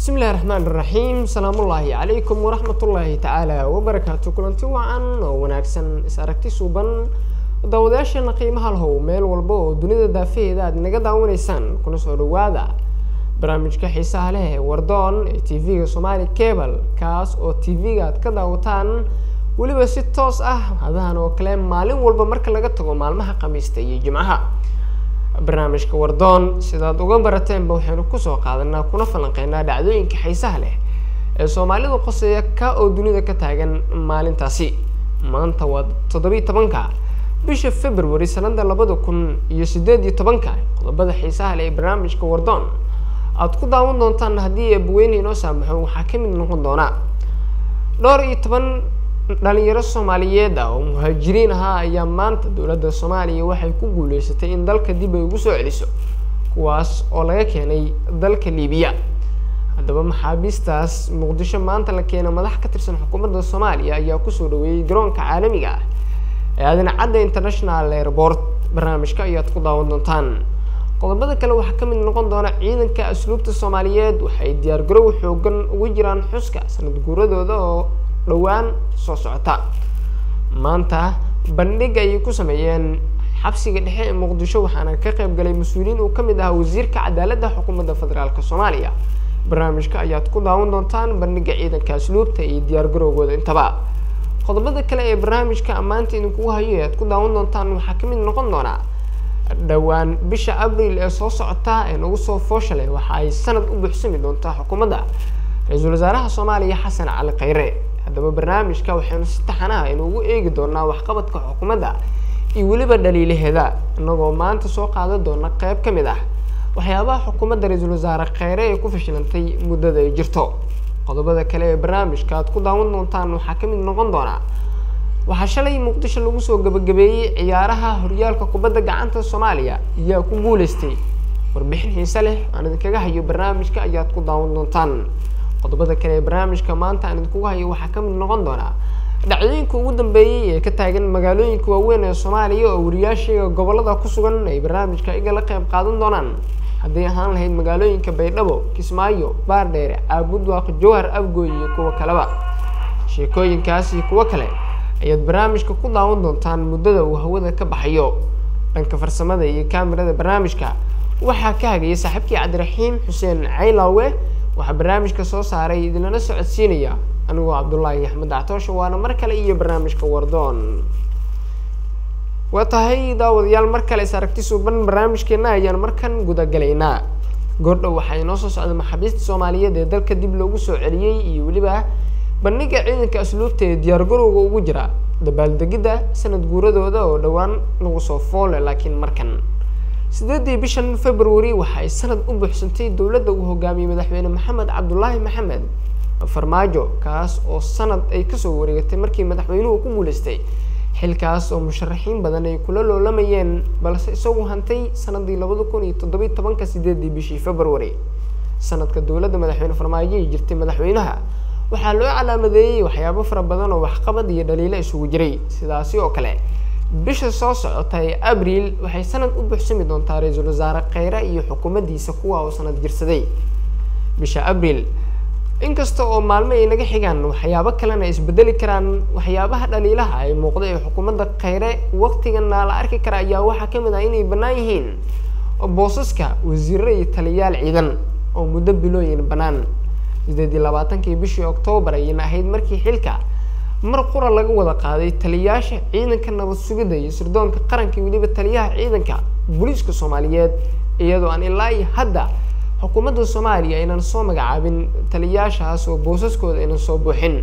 bismi illahi raxmaan iraxiim salaamullaahi calaykum waraxmatullaahi tacaala wabarakaatu kulanti wacan oo wanaagsan is aragti suuban daawadayaasheena qiimaha lahow meel walba oo dunida daafaheeda aad naga daawanaysaan kuna soo dhawaada barnaamijka xiisaha leh ee wardoon ee t v-ga somaali cable kaas oo t v-ga aad ka daawataan weliba si toos ah hadahan oo kale maalin walba marka laga tago maalmaha khamiista iyo jimcaha barnaamijka wardoon sidaad uga barateenba waxaynu kusoo qaadanaa kuna falanqeynaa dhacdooyinka xiisaha leh ee soomaalida qoseeya ka oo dunida ka taagan maalintaasi maanta waa toddobiyi tobanka bisha february sanada labada kun iyo sideed iyo tobanka qodobada xiisaha leh ee barnaamijka wardoon aada ku daawan doontaan haddii eebaweyne inoo saamaxo waxaa ka mid noqon doona dhowr iyo toban dhalinyaro soomaaliyeed ah oo muhaajiriin ahaa ayaa maanta dowladda soomaaliya waxay ku guuleysatay in dalka dib ay ugu soo celiso kuwaas oo laga keenay dalka liibiya haddaba maxaabiistaas muqdisho maanta la keena madax ka tirsan xukuumadda soomaaliya ayaa kusoo dhaweeyey garoonka caalamiga ah ee aadina cadda international airport barnaamijka ayaad ku daawan doontaan qodobada kale waxaa ka mid noqon doona ciidanka asluubta soomaaliyeed waxay diyaargarow xoogan ugu jiraan xuska sanad guuradooda oo dhowaan soo socota maanta bandhig ayay ku sameeyeen xabsiga dhexe ee muqdisho waxaana ka qayb galay mas-uuliyiin uu kamid ahaa wasiirka cadaaladda xukuumadda federaalk soomaaliya barnaamijka ayaad ku daawan doontaan bandhiga ciidanka asluubta iyo diyaargarowgooda intaba qodobada kale ee barnaamijka ammaanta idinkugu hayo ee aad ku daawan doontaan waxaa kamid noqon doonaa dhowaan bisha abril ee soo socota ee nagu soo foosha leh waxa ay sanad u buuxsami doontaa xukuumadda ra-iisul wasaaraha soomaaliya xasan cali khayre haddaba barnaamijka waxaynu si taxanaha inuugu eegi doonaa waxqabadka xukuumadda iyo weliba dhaliilaheeda inagoo maanta soo qaadan doona qeyb ka mid ah waxyaabaha xukuumadda ra-iisul wasaare kheyre ee ku fashilantay muddada ay jirto qodobada kale ee barnaamijka aad ku daawan doontaan waxaa kamid noqon doonaa waxaa shalay muqdisho lagu soo gabagabeeyey ciyaaraha horyaalka kubadda gacanta soomaaliya ayaa ku guuleystay warbixin xiise leh aan idinkaga hayo barnaamijka ayaad ku daawan doontaan qodobada kale ee barnaamijka maanta aan idinkugu hayo waxaa kamid noqon doonaa dhacdooyinka ugu dambeeyey ee ka taagan magaalooyinka waaweyn ee soomaaliya oo wariyaashiga gobolada ku sugan ay barnaamijka igala qayb qaadan doonaan hadday ahaan lahayd magaalooyinka baydhabo kismaayo baardheere caabudwaaq jowhar abgooy iyo kuwa kaleba sheekooyinkaas iyo kuwo kale ayaad barnaamijka ku daawan doontaan muddada uu hawada ka baxayo dhanka farsamada iyo kaamirada barnaamijka waxaa ka hagaya saaxiibkii cabdiraxiim xuseen caylaawe waxaa barnaamijka soo saaray idinlana socodsiinaya anigoo cabdullaahi axmed dactoosha waana mar kale iyo barnaamijka wardoon waa tahay daawadayaal mar kale is aragti suuban barnaamijkeena ayaan markan gudagalaynaa goordhow waxaa inoo soo socda maxaabiista soomaaliyeed ee dalka dib loogu soo celiyey iyo weliba bandhiga ciidanka asluubta ee diyaargarowga ugu jira dabaaldegidda sanad guuradooda oo dhowaan lagu soo foole laakiin markan sideedii bishan february waxa ay sanad u buuxsantay dowladda uu hogaamiyey madaxweyne maxamed cabdulaahi maxamed farmaajo kaas oo sanad ay kasoo wareegatay markii madaxweynuhu ku guuleystay xilkaas oo musharaxiin badan ay kula loolamayeen balse isagu hantay sanadii labada kun iyo toddobiyi tobanka sideedii bishii february sanadka dowladda madaxweyne farmaajo ay jirtay madaxweynaha waxaa loo calaamadeeyey waxyaabo fara badan oo waxqabad iyo dhaliilo isugu jiray sidaasi oo kale bisha soo socota ee abriil waxay sanad u buuxsami doontaa ra-iisul wasaare kheyre iyo xukuumaddiisa kuwa oo sanad jirsaday bisha abriil inkasta oo maalmo ay naga xigaan waxyaabo kalena ay isbedeli karaan waxyaabaha dhaliilaha ay muuqda ee xukuumadda kheyre waqtigana la arki kara ayaa waxaa kamid ah inay bannaan yihiin boosaska wasiiro iyo taliyayaal ciidan oo muddo bilooyin bannaan sideed iyo labaatankii bishii oktoobar ayayna ahayd markii xilka mar qura laga wada qaaday taliyayaasha ciidanka nabad sugidda iyo sirdoonka qaranka weliba taliyaha ciidanka booliiska soomaaliyeed iyadoo aan ilaa iyo hadda xukuumadda soomaaliya aynan soo magacaabin taliyayaashaas oo boosaskooda aynan soo buuxin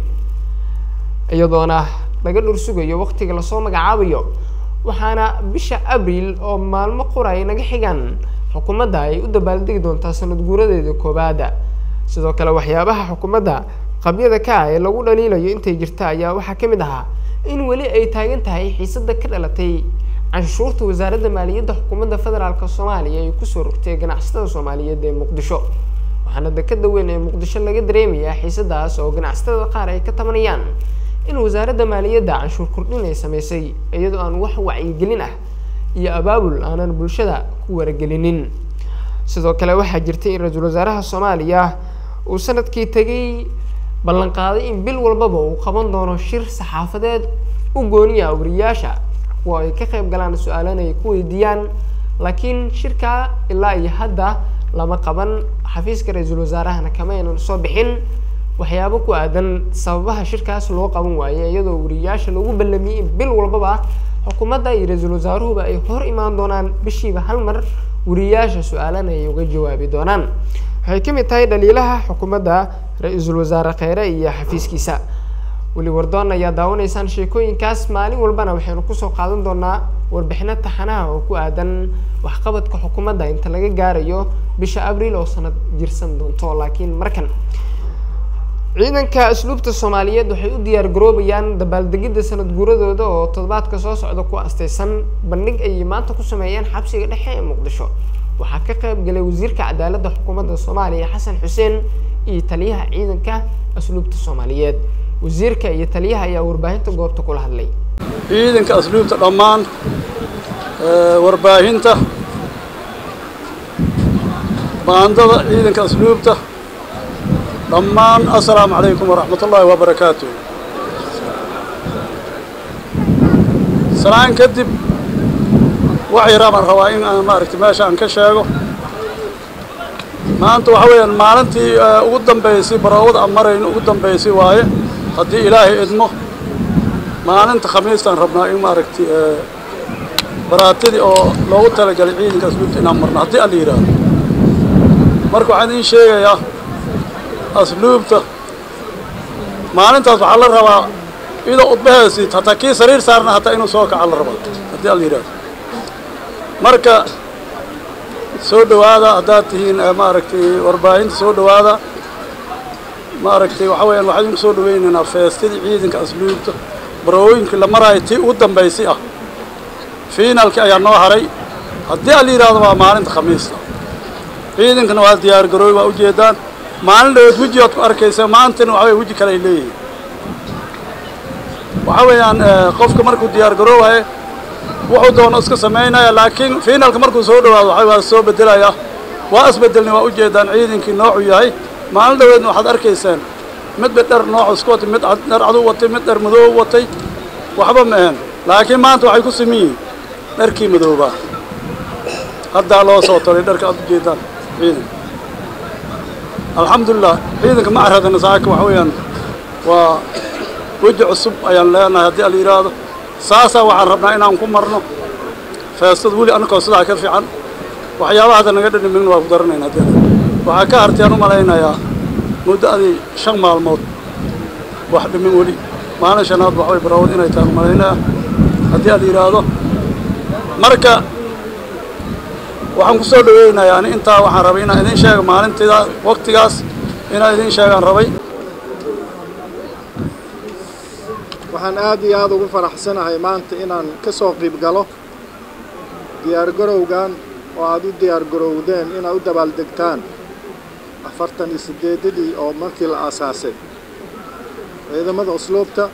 iyadoona laga dhur sugayo waqtiga lasoo magacaabayo waxaana bisha abriil oo maalmo qura ay naga xigaan xukuumadda ay u dabaaldegi doontaa sanad guuradeeda koobaada sidoo kale waxyaabaha xukuumadda qabyada ka ah ee lagu dhaliilayo intay jirta ayaa waxaa ka mid ahaa in weli ay taagan tahay xiisada ka dhalatay canshuurta wasaaradda maaliyadda xukuumadda federaalk soomaaliya ay kusoo rogtay ganacsatada soomaaliyeed ee muqdisho waxaana dekada weyn ee muqdisho laga dareemayaa xiisadaas oo ganacsatada qaar ay ka tabanayaan in wasaaradda maaliyadda canshuur kordhin ay sameysay iyadoo aan wax wacyigelin ah iyo abaabul aanan bulshada ku waragelinin sidoo kale waxaa jirtay in ra-iisul wasaaraha soomaaliya uu sanadkii tegay ballanqaaday in bil walbaba uu qaban doono shir saxaafadeed u gooniya wariyaasha kuwa ay ka qayb galaan su-aalana ay ku weydiiyaan laakiin shirkaa ilaa iyo hadda lama qaban xafiiska ra-iisul wasaarahana kama aynan soo bixin waxyaabo ku aadan sababaha shirkaas loo qaban waaye iyadoo wariyaasha lagu ballamiyey in bil walbaba xukuumadda iyo ra-iisul wasaaruhuba ay hor imaan doonaan bishiiba hal mar wariyaasha su-aalana ay uga jawaabi doonaan waxay ka mid tahay dhaliilaha xukuumadda ra-iisul wasaare kheyre iyo xafiiskiisa weli wardoon ayaa daawanaysaan sheekooyinkaas maalin walbana waxaynu kusoo qaadan doonaa warbixino taxanaha oo ku aadan waxqabadka xukuumadda inta laga gaarayo bisha abriil oo sanad jirsan doonto laakiin markan ciidanka asluubta soomaaliyeed waxay u diyaar garoobayaan dabaaldegidda sanad guuradooda oo toddobaadka soo socda ku astaysan bandhig ayay maanta ku sameeyeen xabsiga dhexe ee muqdisho waxaa ka qayb galay wasiirka cadaaladda xukuumadda soomaaliya xasan xuseen iyo taliyaha ciidanka asluubta soomaaliyeed wasiirka iyo taliyaha ayaa warbaahinta goobta kula hadlay ciidanka asluubta dhammaan warbaahinta baandada ciidanka asluubta dhammaan assalaamu calaykum waraxmat ullaahi wabarakaatu salaan kadib wax yaraa baan rabaa in aan maaragtay meesha aan ka sheego maanta waxa weeyaan maalintii ugu dambaysay baroowada aan marayno ugu dambaysay waaye haddii ilaahay idmo maalinta khamiistaan rabnaa in maaragtay baraatidii oo loogu talagalay ciidanka asluubta inaan marno haddii alla yidhaahdo marka waxaan idiin sheegayaa asluubta maalintaas waxaa la rabaa iyadoo udbaheesi hataa kii sariir saarna hataa inuu soo kaca la rabaa haddii alla yidhaahdo marka soo dhowaada haddaad tihiin maaragtay warbaahinta soo dhowaada maaragtay waxa weeyaan waxaan idinku soo dhawaynaynaa feestadii ciidanka asluubta barooyinkii la maraayo tii ugu dambaysay ah fiinaalkii ayaa noo haray haddii alla yidhaahdo waa maalinta khamiista ciidankana waa diyaar garooy waa ujeedaan maalin dhawood weji oad ku arkaysa maantana waxa weye weji kale ay leeyihiin waxa weeyaan qofka markuu diyaar garoowaye wuxuu doono iska samaynaya laakiin fiinaalka markuu soo dhawaado waxa waa soo bedelaya waa isbedelna waa ujeedaan ciidankii noocuu yahay maalin dhaweedna waxaad arkaysaan midba dhar noocu isku watay mid dhar cadu watay mid dhar madoob watay waxba ma ahan laakiin maanta waxay ku siman yihiin dharkii madoobaa haddaa loo soo talay dharka aad ujeedaan ciidanka alxamdulilah ciidanka ma caradana saaka waxa weeyaan waa weji cusub ayaan leenahay haddii ala yidhaahdo saasaa waxaan rabnaa inaan ku marno feestad weli annakoo sidaa ka fiican waxyaabaha hadda naga dhadhamin waa ku daranayna haddii waxaa ka hartay aan u malaynayaa muddo adii shan maalmood wax dhimin weli maalin shanaad waxbay barawad inay tahay u malaynaya haddii ala yidhaahdo marka waxaan ku soo dhaweynayaa ani intaa waxaan rabay inaan idiin sheega maalintiida waktigaas inaan idiin sheegaan rabay waxaan aad iyo aada ugu faraxsanahay maanta inaan ka soo qiib galo diyaargarowgan oo aada u diyaargarowdeen inaad u dabaaldegtaan afartan iyo siddeedadii oo markii la aasaasay ciidamada usluubta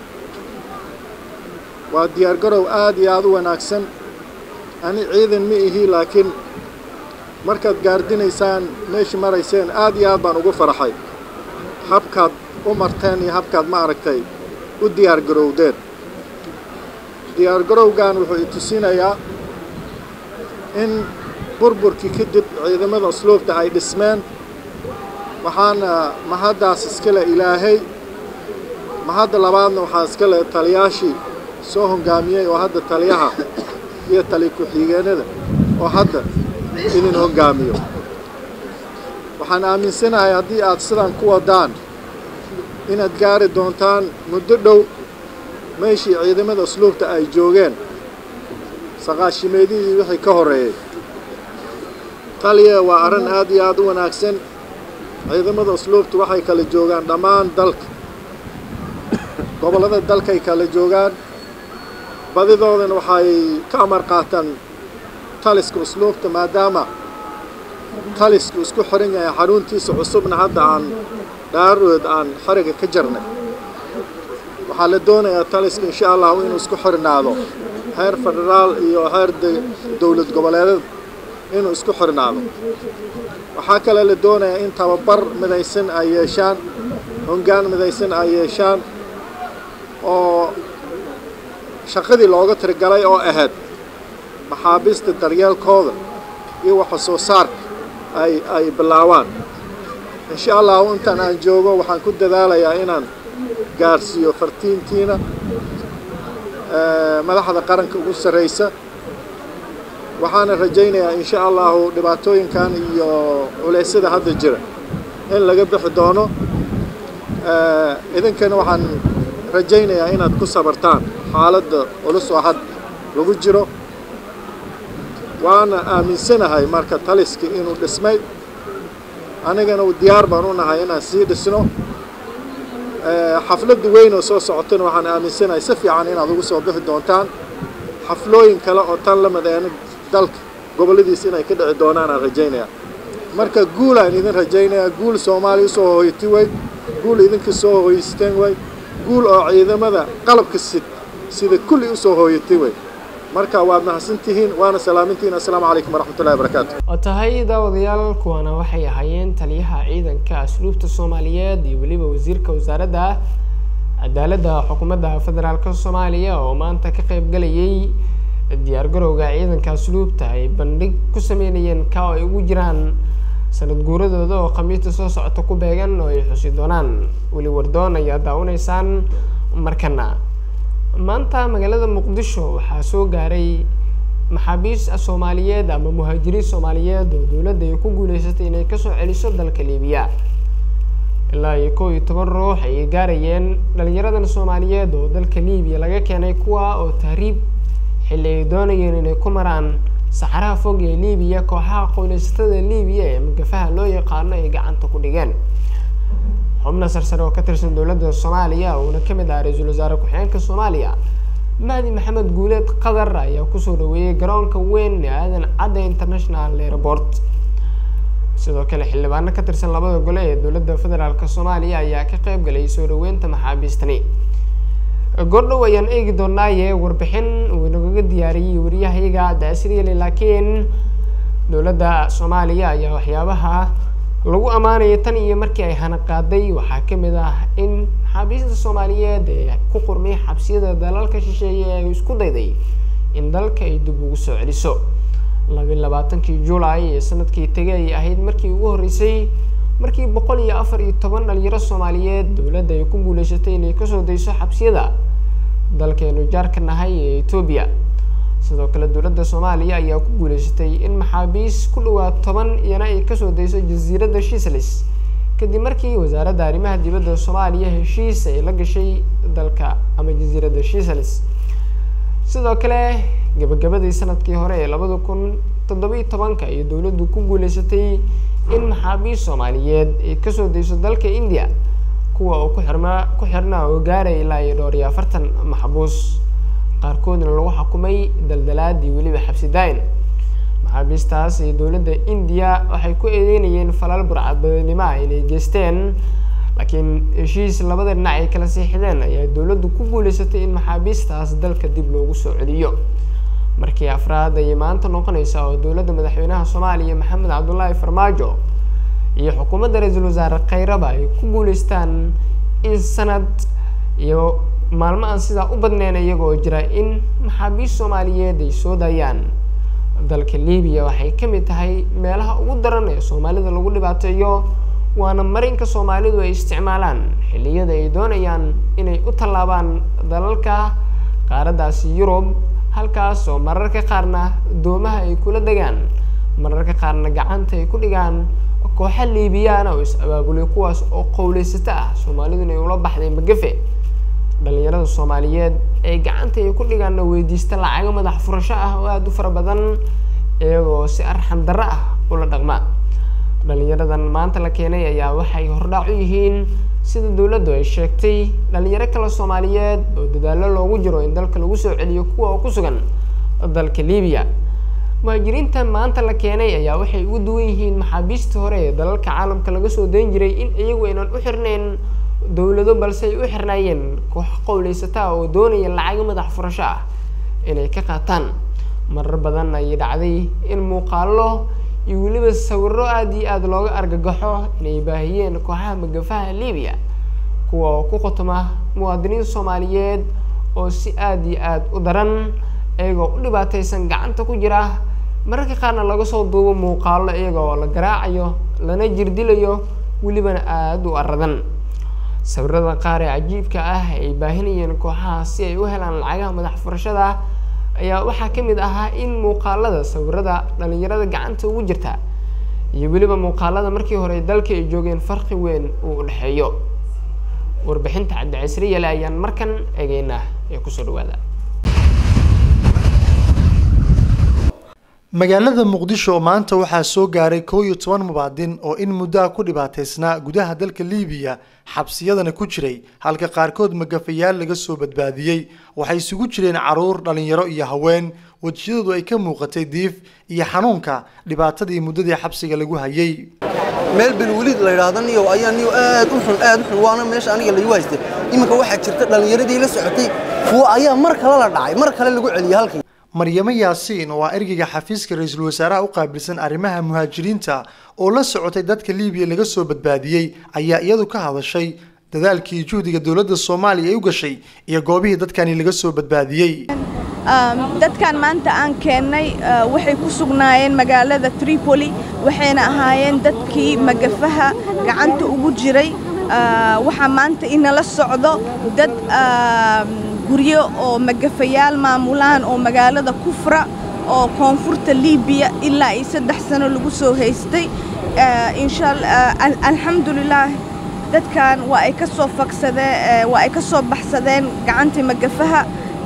waa diyaargarow aad iyo aada u wanaagsan ani ciidan ma ihi laakiin markaad gaardinaysaan meeshii marayseen aad iyo aad baan ugu faraxay habkaad u marteen iyo habkaad ma aragtay u diyaargarowdeen diyaargarowgan wuxuu itusinayaa in burburkii kadib ciidamada usluubta ay dhismeen waxaana mahaddaas iskale ilaahay mahadda labaadna waxaa iskale taliyaashii soo hoggaamiyey oo hadda taliyaha iyo tali ku-xigeenada oo hadda idin hoggaamiyo waxaan aaminsanahay haddii aad sidan ku waddaan inaad gaari doontaan muddo dhow meeshii ciidamada usluubta ay joogeen saqaashimeedihii wixii ka horreeyey taliya waa arrin aad iyo aad u wanaagsan ciidamada usluubta waxay kala joogaan dhammaan dalka gobollada dalkay kala joogaan badidoodana waxay ka amar qaataan taliska usluubta maadaama talisku isku xiran yahay xaruntiisa cusubna hadda aan dhaarood aan xariga ka jarnay waxaa la doonayaa taliska insha allahu inuu isku xirnaado heer federaal iyo heer dowlad goboleedada inuu isku xirnaado waxaa kale la doonayaa in tababar midaysan ay yeeshaan hongaan midaysan ay yeeshaan oo shaqadii looga tirigalay oo ahayd maxaabiista daryeelkooda iyo waxa soo saarka ay ay bilaawaan insha allahu intaan aan joogo waxaan ku dadaalayaa inaan gaarsiiyo fartiintiina madaxda qaranka ugu sarraysa waxaana rajaynayaa insha allahu dhibaatooyinkan iyo culeysyada hadda jira in laga bixi doono idinkana waxaan rajaynayaa inaad ku sabartaan xaaladda culus oo had lagu jiro waana aaminsanahay marka taliska inuu dhismay anigana diyaar baan u nahay inaan sii dhisno xafladda weyn oo soo socotana waxaan aaminsanahay si fiican inaad ugu soo bixi doontaan xaflooyin kale oo tan la mideena dalka gobolladiisa inay ka dhici doonaan aan rajaynayaa marka guul aan idin rajaynayaa guul soomaaliya usoo hooyati way guul idinka soo hooyeysteen way guul oo ciidamada qalabka sid sida kulli usoo hooyatay way marka waad mahadsantihiin waana salaamintihiin assalaamu calaykum waraxmatullahi wabarakaatu oo tahay daawadayaal kuwana waxay ahaayeen taliyaha ciidanka asluubta soomaaliyeed iyo weliba wasiirka wasaaradda cadaaladda xukuumadda federaalka soomaaliya oo maanta ka qayb galayay diyaargarowga ciidanka asluubta ay bandhig ku sameynayeen ka oo ay ugu jiraan sanad guuradooda oo khamiista soo socota ku beegan oo ay xusi doonaan weli wardoon ayaa daawanaysaan markana maanta magaalada muqdisho waxaa soo gaaray maxaabiis soomaaliyeed ama muhaajiriin soomaaliyeed oo dowladda ay ku guuleysatay inay kasoo celiso dalka liibiya ilaa iyo kow iyo toban ruux ayay gaarayeen dhalinyaradan soomaaliyeed oo dalka liibiya laga keenay kuwa oo tahriib xilli ay doonayeen inay ku maraan saxaraha fog ee liibiya kooxaha qoyleysatada liibiya ee magafaha loo yaqaano ay gacanta ku dhigeen xubna sarsare oo ka tirsan dowladda soomaaliya uuna ka mid ah ra-iisul wasaare ku-xigeenka soomaaliya mahdi maxamed guuleed qatar ayaa kusoo dhaweeyey garoonka weyn ee aadan cadda international airport sidoo kale xildhibaano ka tirsan labada gole ee dowladda federaalk soomaaliya ayaa ka qayb galay soo dhaweynta maxaabiistani goordhow ayaan eegi doonaaye warbixin uu inagaga diyaariyey wariyahayaga daasiriyali laakiin dowladda soomaaliya ayaa waxyaabaha lagu ammaanaya tan iyo markii ay hana qaaday waxaa ka mid ah in maxaabiista soomaaliyeed ee ku qurmay xabsiyada dalalka shisheeye ay isku dayday in dalka ay dib ugu soo celiso labiyi labaatankii juulay ee sanadkii tegay ay ahayd markii ugu horreysay markii boqol iyo afar iyo toban dhalinyaro soomaaliyeed dowladda ay ku guuleysatay inay kasoo dayso xabsiyada dalkeenu jaarka nahay ee etoobiya sidoo kale dowladda soomaaliya ayaa ku guuleysatay in maxaabiis ku dhawaad toban iyana ay kasoo dayso jasiiradda shiislis kadib markii wasaaradda arrimaha dibadda soomaaliya heshiis ay la gashay dalka ama jasiiradda shiislis sidoo kale gabagabadii sanadkii hore ee labada kun toddobiyi tobanka iyo dowladdu ku guuleysatay in maxaabiis soomaaliyeed ay kasoo dayso dalka india kuwa oo ku xirma ku xirna oo gaaraya ilaa iyo dhowr iyo afartan maxbuus qaarkoodna lagu xukumay daldalaad iyo weliba xabsi daa-in maxaabiistaas iyo dowladda indiya waxay ku eedeynayeen falal burcadbadanimo ah inay geysteen laakiin heshiis labada dhinac ay kala siixdeen ayaa dowladdu ku guuleysatay in maxaabiistaas dalka dib loogu soo celiyo markii afraad ayay maanta noqonaysa oo dowladda madaxweynaha soomaaliya maxamed cabdullaahi farmaajo iyo xukuumadda ra-iisul wasaare khayraba ay ku guuleystaan in sanad iyo maalmo aan sidaa u badneyn iyagoo jira in maxaabiist soomaaliyeed ay soo daayaan dalka libiya waxay ka mid tahay meelaha ugu daran ee soomaalida lagu dhibaateeyo waana marinka soomaalidu ay isticmaalaan xilliyada ay doonayaan inay u tallaabaan dalalka qaaraddaasi yurub halkaas oo mararka qaarna doomaha ay kula degaan mararka qaarna gacanta ay ku dhigaan kooxa liibiyaana oo is-abaabulay kuwaas oo qowleysato ah soomaaliduna ay ula baxday magafe dhalinyarada soomaaliyeed ee gacanta ay ku dhigaanna weydiista lacago madax furasho ah oo aada u fara badan iyagoo si arxan darro ah ula dhaqma dhalinyaradan maanta la keenay ayaa waxay hordhaac u yihiin sida dowladdu ay sheegtay dhalinyaro kale soomaaliyeed oo dadaallo loogu jiro in dalka lagu soo celiyo kuwa oo ku sugan dalka libiya muhaajiriinta maanta la keenay ayaa waxay ugu duwan yihiin maxaabiistii hore ee dalalka caalamka laga soo dayn jiray in iyagu aynan u xirnayn dowlado balse ay u xirnaayeen koox qowleysataa oo doonaya lacago madax furasho ah inay ka qaataan marar badan ayay dhacday in muuqaalo iyo weliba sawiro aada iyo aada looga argagaxo inay baahiyeen kooxaha magafaha libiya kuwa oo ku khotoma muwaadiniin soomaaliyeed oo si aada iyo aada u daran iyagoo u dhibaateysan gacanta ku jira mararka qaarna laga soo duubo muuqaalo iyaga oo la garaacayo lana jirdilayo welibana aada u aradan sawirada qaar ee cajiibka ah ay baahinayeen kooxaha si ay u helaan lacagaha madax furashada ayaa waxaa ka mid ahaa in muuqaalada sawirada dhalinyarada gacanta ugu jirta iyo weliba muuqaalada markii hore dalka ay joogeen farqi weyn uu udhexeeyo warbixinta cabdicasri yale ayaan markan eegeynaa ee kusoo dhawaada magaalada muqdisho maanta waxaa soo gaaray kow iyo toban mubaadin oo in muddoa ku dhibaataysnaa gudaha dalka liibiya xabsiyadana ku jiray halka qaarkood magafayaal laga soo badbaadiyey waxay isugu jireen caruur dhallinyaro iyo haween wejiyadoodu ay ka muuqatay diif iyo xanuunka dhibaatadii muddadii xabsiga lagu hayay meel belweliid la yidhaahdo niyow ayaa niyow aad u xun aad u xun waana meesha aniga laygu haystay iminka waxaa jirta dhallinyaradii la socotay kuwa ayaa mar kale la dhacay mar kale lagu celiyey halkii maryamo yaasiin oo ah ergeyga xafiiska ra-iisul wasaaraha u qaabilsan arrimaha muhaajiriinta oo la socotay dadka liibiya laga soo badbaadiyey ayaa iyadu ka hadashay dadaalkii juhdiga dowladda soomaaliya ay u gashay iyo goobihii dadkani laga soo badbaadiyey dadkan maanta aan keennay waxay ku sugnaayeen magaalada tripoli waxayna ahaayeen dadkii magafaha gacanta ugu jiray waxaa maanta inala socdo dad guryo oo magafayaal maamulaan oo magaalada kufra oo koonfurta liibiya ilaa iyo saddex sano lagu soo haystay alxamdulilaah dadkan waa ay ka soo faksadeen waa ay ka soo baxsadeen gacantii magafaha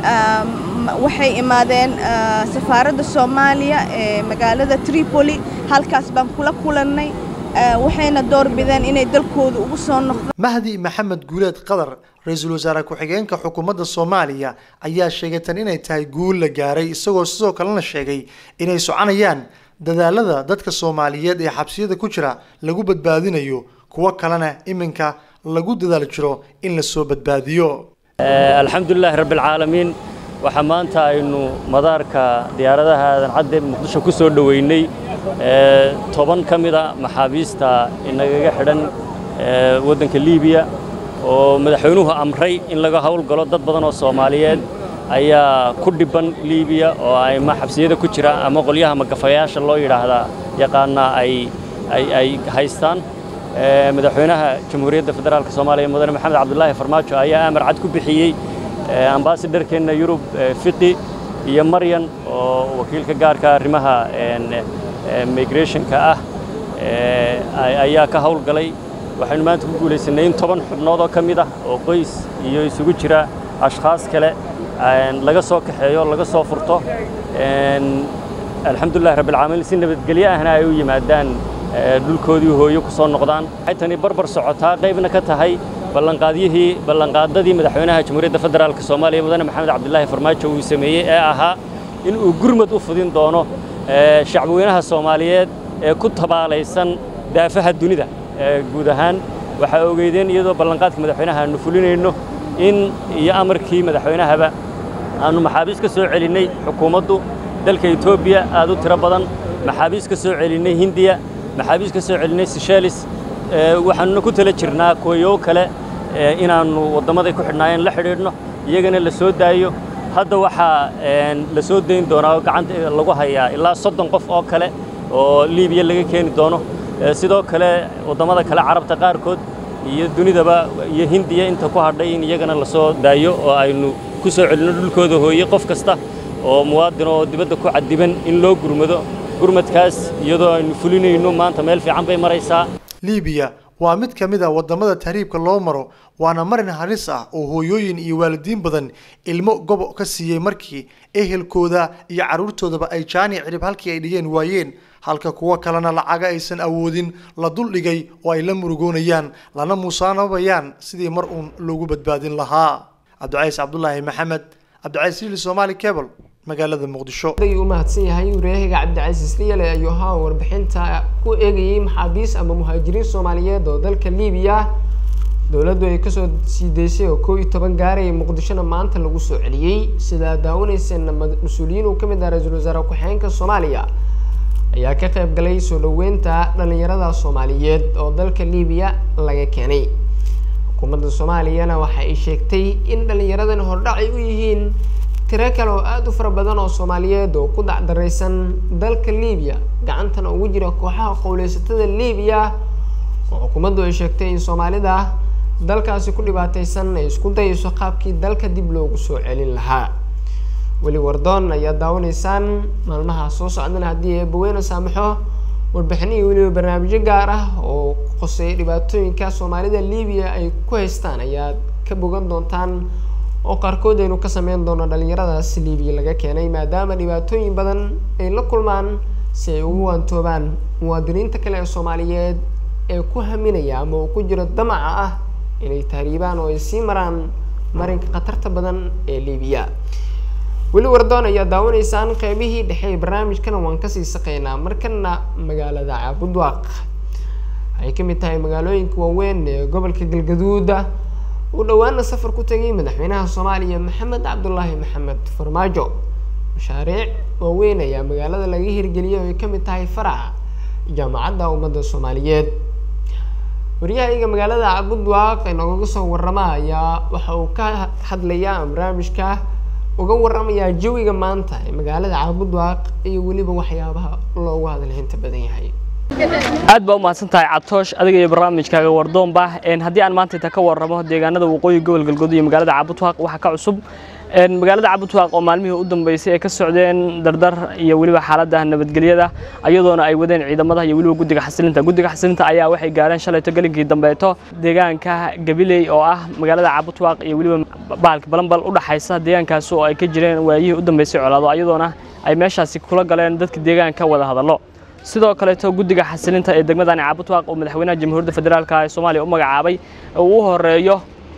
waxay imaadeen safaaradda soomaaliya ee magaalada tripoli halkaas baan kula kulannay waxayna doorbideen inay dalkooda ugu soo noqdaan mahdi maxamed guuleed qadar ra-iisul wasaare ku-xigeenka xukuumadda soomaaliya ayaa sheegay tan inay tahay guul la gaaray isagoo sidoo kalena sheegay inay soconayaan dadaalada dadka soomaaliyeed ee xabsiyada ku jira lagu badbaadinayo kuwo kalena iminka lagu dadaal jiro in la soo badbaadiyo alxamdulilaahi rabbialcaalamiin waxaa maanta aynu madaarka diyaaradaha aadan cadde muqdisho ku soo dhoweynay toban ka mida maxaabiista inagaga xidhan waddanka liibiya oo madaxweynuhu amray in laga howlgalo dad badan oo soomaaliyeed ayaa ku dhibban liibiya oo ama xabsiyada ku jira ama qolyaha magafayaasha loo yidhaahdaa yaqaanaa ay ay haystaan madaxweynaha jamhuuriyadda federaalk soomaaliya mudane maxamed cabdulaahi farmaajo ayaa amar cad ku bixiyey ambasadharkeenna yurub fiqi iyo maryan oo wakiilka gaarka arrimaha migrationka ah ayaa ka howlgalay waxaynu maanta ku guulaysanay in toban xubnood oo ka mid ah oo qoys iyo isugu jira ashkhaas kale laga soo kaxeeyo laga soo furto alxamdulillahi rabbilcaalamiin si nabadgelyo ahna ay u yimaadaan dhulkoodii hooyo ku soo noqdaan waxay tani barbar socotaa qaybna ka tahay ballanqaadyihii ballanqaadadii madaxweynaha jamhuuriyadda federaalk soomaaliya mudane maxamed cabdilaahi farmaajo uu sameeyey ee ahaa in uu gurmad u fudin doono shacbweynaha soomaaliyeed ee ku tabaalaysan daafaha dunida guud ahaan waxaa ogeydeen iyadoo ballanqaadka madaxweynaha aanu fulinayno in iyo amarkii madaxweynahaba aanu maxaabiis ka soo celinnay xukuumaddu dalka etoobiya aad u tiro badan maxaabiis ka soo celinnay hindiya maxaabiis ka soo celinnay sishelis waxaanuna ku tala jirnaa kooyow kale inaannu waddamaday ku xidhnaayeen la xidhiidhno iyagana la soo daayo hadda waxaa la soo dayn doonaa oo gacanta lagu hayaa ilaa soddon qof oo kale oo liibiya laga keeni doono sidoo kale waddamada kale carabta qaarkood iyo dunidaba iyo hindiya inta ku hadhay in iyagana la soo daayo oo aynu ku soo celinno dhulkooda hooye qof kasta oo muwaadin oo dibadda ku cadiban in loo gurmado gurmadkaas iyadoo aynu fulinayno maanta meel fiican bay maraysaa liibiya waa mid ka mid a waddamada tahriibka loo maro waana marin halis ah oo hooyooyin iyo waalidiin badan ilmo gobo ka siiyey markii ehelkooda iyo carruurtoodaba ay jaani cirib halkii ay dhigeen waayeen halka kuwo kalena lacaga aysan awoodin la duldhigay oo ay la murugoonayaan lana musaanabayaan sidii mar uun loogu badbaadin lahaa cabdicays cabdulaahi maxamed cabdicays lili somaali cable magaalada muqdisho ayuu u mahadsan yahay waryahiga cabdicasiis liyale ayuu ahaa warbixinta ku eegayay maxaabiis ama muhaajiriin soomaaliyeed oo dalka liibiya dowladdu ay kasoo sii daysay oo koo iyo toban gaaraya muqdishona maanta lagu soo celiyey sidaa daawanayseen mas-uuliyiin uu ka mid ah ra-iisul wasaare ku-xigeenka soomaaliya ayaa ka qayb galay soo dhoweynta dhalinyarada soomaaliyeed oo dalka libiya laga keenay xukuumadda soomaaliyana waxa ay sheegtay in dhalinyaradan hordhac ay u yihiin tiro kale oo aada u fara badan oo soomaaliyeed oo ku dacdareysan dalka libiya gacantana ugu jira kooxaha qowleysatada libiya oo xukuumaddu ay sheegtay in soomaalida dalkaasi ku dhibaateysan ay isku dayayso qaabkii dalka dib loogu soo celin lahaa weli wardoon ayaa daawanaysaan maalmaha soo socdana haddii eebaweyne saamaxo warbixino iyo weliba barnaamijyo gaar ah oo qoseeya dhibaatooyinka soomaalida libiya ay ku haystaan ayaad ka bogan doontaan oo qaarkood aynu ka sameyn doono dhalinyaradaas libiya laga keenay maadaama dhibaatooyin badan ay la kulmaan si ay ugu waantoobaan muwaadiniinta kale ee soomaaliyeed ee ku haminaya ama uu ku jiro damaca ah inay tahriibaan oo ay sii maraan marinka khatarta badan ee libiya weli wardoon ayaa daawanaysaan qeybihii dhexe ee barnaamijkana waan kasii saqeynaa markana magaalada caabudwaaq waxay kamid tahay magaalooyinka waaweyn ee gobolka galgaduuda uu dhowaana safar ku tegay madaxweynaha soomaaliya maxamed cabdulaahi maxamed farmaajo mashaariic waaweyn ayaa magaalada laga hirgeliyay oo ay kamid tahay faraca jaamacadda ummadda soomaaliyeed waryahayga magaalada cabudwaaq ee noogaga soo warama ayaa waxa uu ka hadlayaa barnaamijka uga waramayaa jawiga maanta ee magaalada caabudwaaq iyo weliba waxyaabaha loogu hadalhinta badan yahay aad baa u mahadsan tahay cabtoosh adiga iyo barnaamijkaaga wardoonba haddii aan maanta inta ka warramo deegaanada waqooyi gobol galgudud iyo magaalada caabudwaaq waxaa ka cusub magaalada cabudwaaq oo maalmihii u dambeysay ay ka socdeen dardar iyo weliba xaaladda nabadgelyada ayadoona ay wadeen ciidamada iyo weliba guddiga xasilinta guddiga xasilinta ayaa waxay gaareen shalayto gelinkii dambeeto deegaanka gabiley oo ah magaalada cabudwaaq iyo weliba bahalka balanbal u dhaxaysa deegaankaasi oo ay ka jireen waayihii u dambeysay colaado ayadoona ay meeshaasi kula galeen dadka deegaanka wada hadallo sidoo kaleeto guddiga xasilinta ee degmadani caabudwaaq oo madaxweynaha jamhuuriyadda federaalka ee soomaaliya u magacaabay uu u horeeyo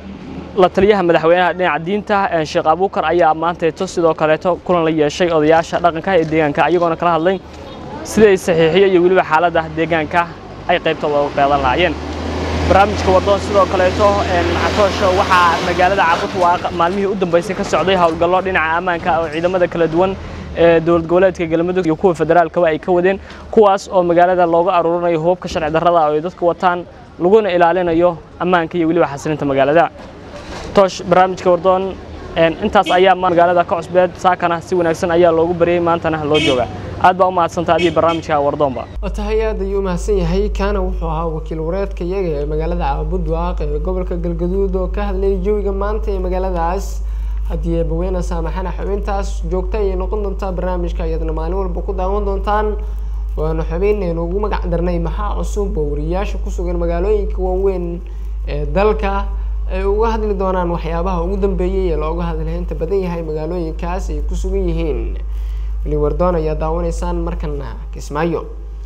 la taliyaha madaxweynaha dhinaca diinta sheekh abuukar ayaa maanteeto sidoo kaleeto kulan la yeeshay odayaasha dhaqanka ee deegaanka iyagoona kala hadlay siday saxiixiyo iyo weliba xaaladda deegaanka ay qaybta uga qeedan lahaayeen barnaamijka wardoon sidoo kaleeto catoosho waxaa magaalada cabudwaaq maalmihii u dambeysay ka socday howlgallo dhinaca ammaanka oo ciidamada kala duwan ee dowlad goboleedka galmudug iyo kuwa federaalkaba ay ka wadeen kuwaas oo magaalada looga aruurinayo hubabka sharci darrada oo ay dadku wataan laguna ilaalinayo ammaanka iyo weliba xasilinta magaalada toosh barnaamijka wardoon intaas ayaa magaalada ka cusbeed saakana si wanaagsan ayaa loogu baryay maantana loo jooga aad baa u mahadsantaha adiga barnaamijka wardoonba tahay aad ayuu umahadsan yahay kaana wuxuu ahaa wakiil wareedka iyaga ee magaalada caabudwaaq ee gobolka galgaduud oo ka hadlayay jawiga maanta ee magaaladaas haddii eebaweyne saamaxana xubintaas joogta ayay noqon doontaa barnaamijka iyadana maalin walba ku daawan doontaan waanu xubinaynu ugu magac darnay maxaa cusub oo wariyaasha ku sugan magaalooyinka waaweyn ee dalka ay uga hadli doonaan waxyaabaha ugu dambeeyey ee looga hadalhaynta badan yahay magaalooyinkaas ay ku sugan yihiin weli wardoon ayaa daawanaysaan markana kismaayo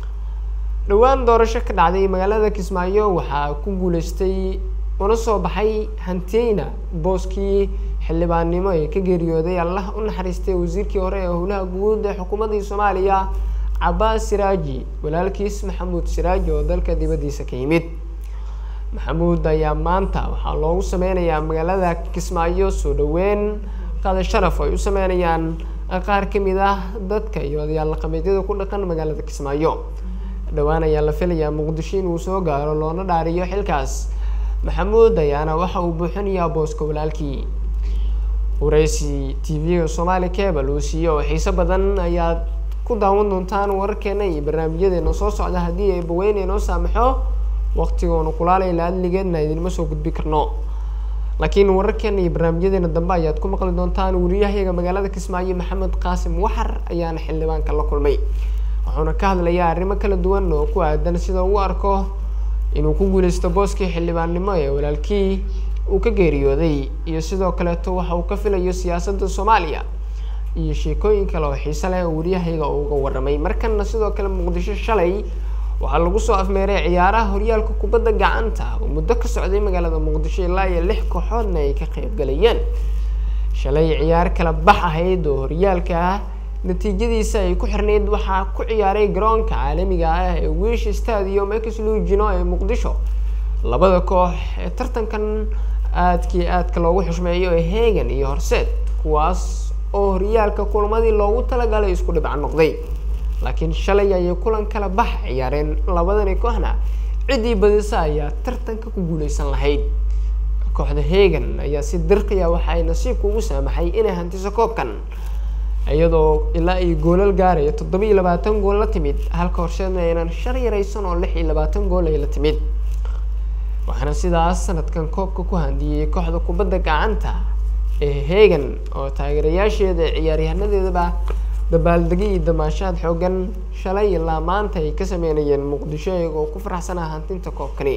dhowaan doorasho ka dhacday magaalada kismaayo waxaa ku guuleystay una soo baxay hantiyeyna booskii xildhibaannimo ee ka geeriyooday allah u naxariistay wasiirkii hore ee howlaha guud ee xukuumaddii soomaaliya cabaas siraaji walaalkiis maxamuud siraaji oo dalka dibaddiisa ka yimid maxamuud ayaa maanta waxaa loogu sameynayaa magaalada kismaayo soo dhoweyn qada sharaf ay u sameynayaan qaar ka mid ah dadka iyo odayaal dhaqameedyada ku dhaqan magaalada kismaayo dhowaan ayaa la filayaa muqdisho inuu soo gaaro loona dhaariyo xilkaas maxamuud ayaana waxa uu buuxinayaa booska walaalkii wareysi t v-ga soomaali cable uu siiyo oo xiiso badan ayaad ku daawan doontaan wararkeena iyo barnaamijyadeena soo socda haddii ay baweyne noo saamaxo waqtigoona kulaalayla adligeedna idinma soo gudbi karno laakiin wararkeena iyo barnaamijyadeena dambe ayaad ku maqli doontaan wariyahayaga magaalada kismaayo maxamed qaasim waxar ayaana xildhibaanka la kulmay wuxuuna ka hadlayaa arrimo kala duwan oo ku aadan sida uu arko inuu ku guuleysto booskii xildhibaannimo ee walaalkii uu ka geeriyooday iyo sidoo kaleeto waxa uu ka filayo siyaasadda soomaaliya iyo sheekooyin kale oo xiise leh oo wariyahayaga uu uga warramay markana sidoo kale muqdisho shalay waxaa lagu soo afmeeray ciyaaraha horyaalka kubadda gacanta oo muddo ka socday magaalada muqdisho ilaa iyo lix kooxoodna ay ka qayb galayeen shalay ciyaar kala bax ahayd oo horyaalka ah natiijadiisa ay ku xirnayd waxaa ku ciyaaray garoonka caalamiga ah ee wish stadium exlugino ee muqdisho labada koox ee tartankan aadkii aadka loogu xushmeeyo ee hegan iyo horseed kuwaas oo horyaalka kulmadii loogu talagalay isku dhibca noqday laakiin shalay ayay kulan kala bax ciyaareen labadani kooxna ciddii badisa ayaa tartanka ku guuleysan lahayd kooxda hegan ayaa si dirqiya waxa ay nasiibka ugu saamaxay inay hantiso koobkan iyadoo ilaa ay goolal gaaraya toddoba iyo labaatan gool la timid halka horseedna aynan shar yaraysan oo lix iyo labaatan gool ay la timid waxaana sidaas sanadkan koobka ku handiyey kooxda kubadda gacanta ee hegan oo taageerayaasheeda ciyaaryahaanadeedaba dabaaldegi iyo damaashaad xoogan shalay ilaa maanta ay ka sameynayeen muqdisho iyagoo ku faraxsanaa hantinta koobkani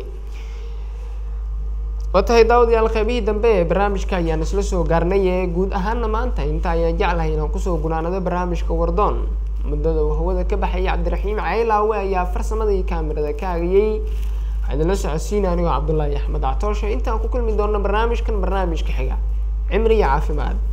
waa tahay daawadayaal qaybihii dambe ee barnaamijka ayaan isla soo gaarnay ee guud ahaana maanta inta ayaan jeclahay inaan kusoo gunaanado barnaamijka wardoon muddada uu hawada ka baxayay cabdiraxiim caylaawe ayaa farsamada iyo kaamirada ka agayey waxaa idinla socodsiina anigoo cabdullaahi axmed catoosho intaan ku kulmi doonno barnaamijkan barnaamijka xiga cimri iyo caafimaad